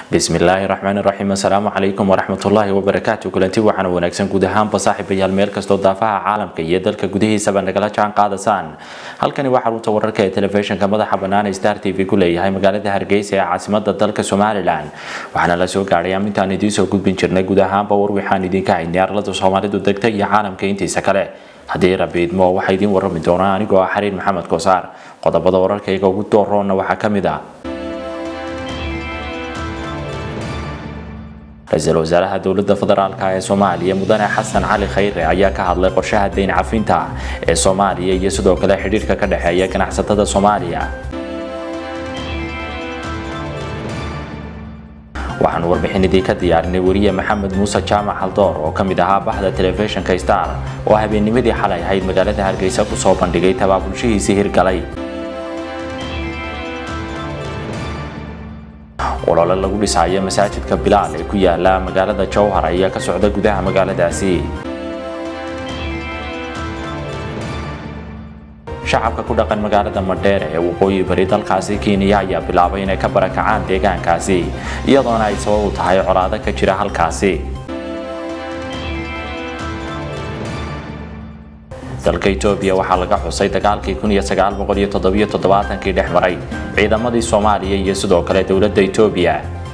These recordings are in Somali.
bismillaahi raxmaani raxiim assalaamu calaykum waraxmatullaahi wabarakaatu kulanti waxaana wanaagsan guud ahaanba saaxiibayaal meel kastoo daafaha caalamka iyo dalka gudihiisaba nagala jaan qaadasaan halkani waa xarunta wararka ee telefishinka madaxa bannaan ee star t v ku leeyahay magaalada hargeysa ee caasimada dalka somalilan waxaana la soo gaadhay amintaan idiin soo gudbin jirnay guud ahaanba war waxaan idinka haynay arlada soomaalidu degta iyo caalamka intiisa kale haddii rabi idmo waxaa idiin warrami doonaa anigoo ah xariir maxamed koosaar qodobada wararkayga ugu dooroonna waxaa ka mid ah ra-iisul wasaaraha dowladda federaalk ee soomaaliya mudane xasan cali khayre ayaa ka hadlay qorshaha deyn cafinta ee soomaaliya iyo sidoo kale xidhiirka ka dhexeeya ganacsatada soomaaliya waxaanu warbixinadii ka diyaarinay weriye maxamed muuse jaamac haldoor oo ka mid ahaa baxda telefishinka star oo habeennimadii xalay ahayd magaalada hargeysa kusoo bandhigay tabaabulshihiisii hirgalay olole lagu dhisayo masaajidka bilaal ee ku yaala magaalada jowhar ayaa ka socda gudaha magaaladaasi shacabka ku dhaqan magaalada madheere ee waqooyi bari dalkaasi kenya ayaa bilaabay inay ka barakacaan deegaankaasi iyadoona ay sabab u tahay colaado ka jira halkaasi dalka etoobiya waxaa laga xusay dagaalkii kii dhex maray ciidamadii soomaaliya iyo sidoo kale dowladda etoobiya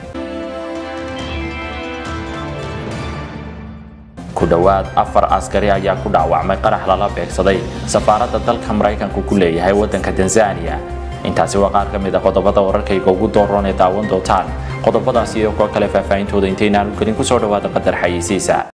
ku dhowaad afar askari ayaa ku dhaawacmay qarax lala beegsaday safaaradda dalka maraykanku ku leeyahay waddanka tanzaniya intaasi waa qaar ka mid a qodobada wararkayga ugu dooroon ee daawan doontaan qodobadaas iyo kuwo kale faahfaahintooda intaynaan u gelin kusoo dhawaada qadar xayeysiisa